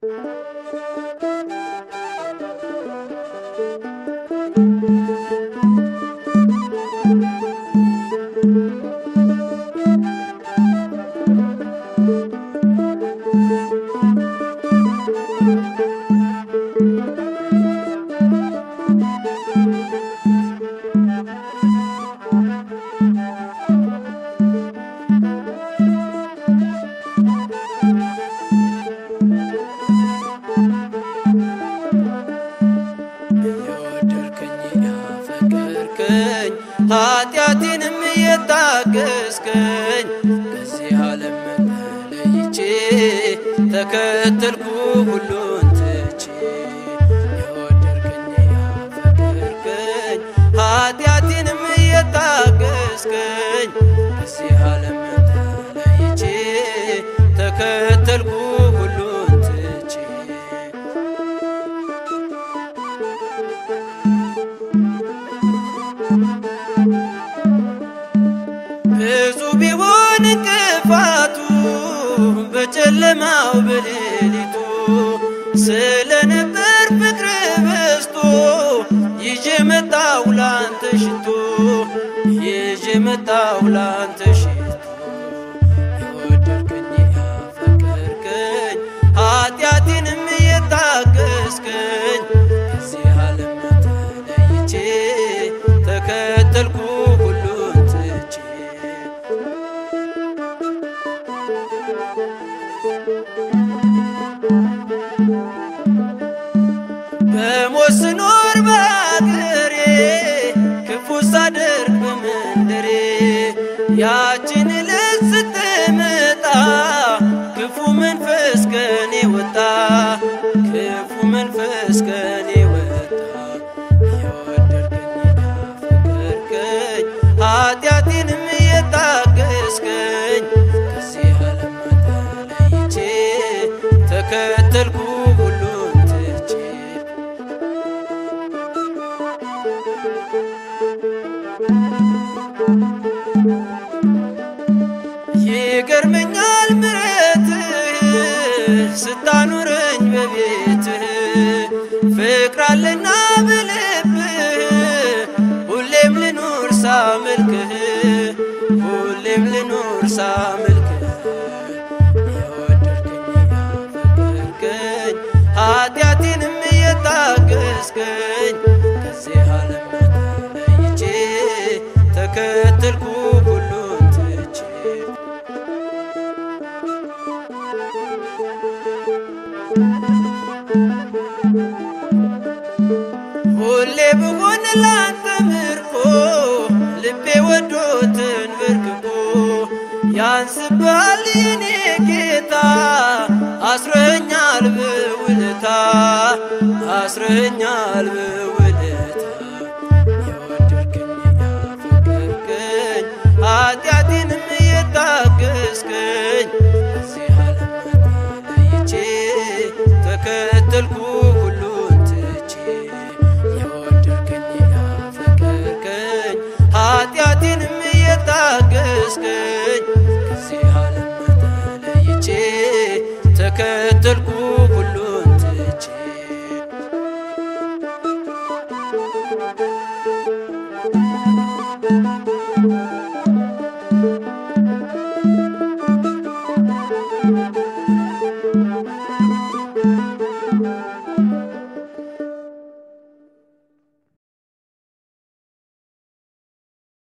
የወደድከኝ ያፈቀርከኝ ኃጢአቴንም የታገስከኝ ከዚህ ዓለም ተለይቼ ተከተልኩ ሁሉን ትቼ የወደድከኝ ያፈቀርከኝ ኃጢአቴንም የታገስከኝ ከዚህ ዓለም ተለይቼ ተከተልኩ ሁሉን ትቼ ብዙ ቢሆን እንቅፋቱ በጨለማው በሌሊቱ ስለነበር ፍቅር በዝቶ ይዤ መጣሁ ላንተ ሽቶ ይዤ መጣሁ ላንተ ሽቶ የወደድከኝ ያፈቀርከኝ ኃጢአቴንም የታገስከኝ ከዚህ ዓለም ተለይቼ ተከተልኩ ሁሉን ትቼ በሞት ስኖር በአገሬ ክፉ ሳደርግ በመንደሬ ያችን ዕለት ስትመጣ ክፉ መንፈስ ከኔ ወጣ ክፉ መንፈስ ከኔ ወጣ የወደድከኝ ያፈቀርከኝ ኃጢአቴንም የታገስከኝ ከዚህ ዓለም ተለይቼ ተከተልኩ ሁሉን ትቼ ይገርመኛል ምሕረትህ ስታኑረኝ በቤትህ ፍቅር አለና በልብህ ሁሌም ልኑር ሳመልክህ ሁሌም ልኑር ሳመልክህ የወደድከኝ ያፈቀርከኝ ኃጢአቴንም የታገስከኝ ከዚህ ዓለም ተለይቼ ተከተልኩ ሁሉን ትቼ ሁሌ ብሆን ላንተ ምርኮ ልቤ ወዶትን በርክኮ ያንስባል የኔ ጌታ አስረኛል በውለታ አስረኛል በውለታ የወደድከኝ ያፈቀርከኝ ኃጢአቴንም የታገስከኝ ከዚህ ዓለም ተለይቼ ተከተልኩ ሁሉን ትቼ የወደድከኝ ያፈቀርከኝ ኃጢአቴንም የታገስከኝ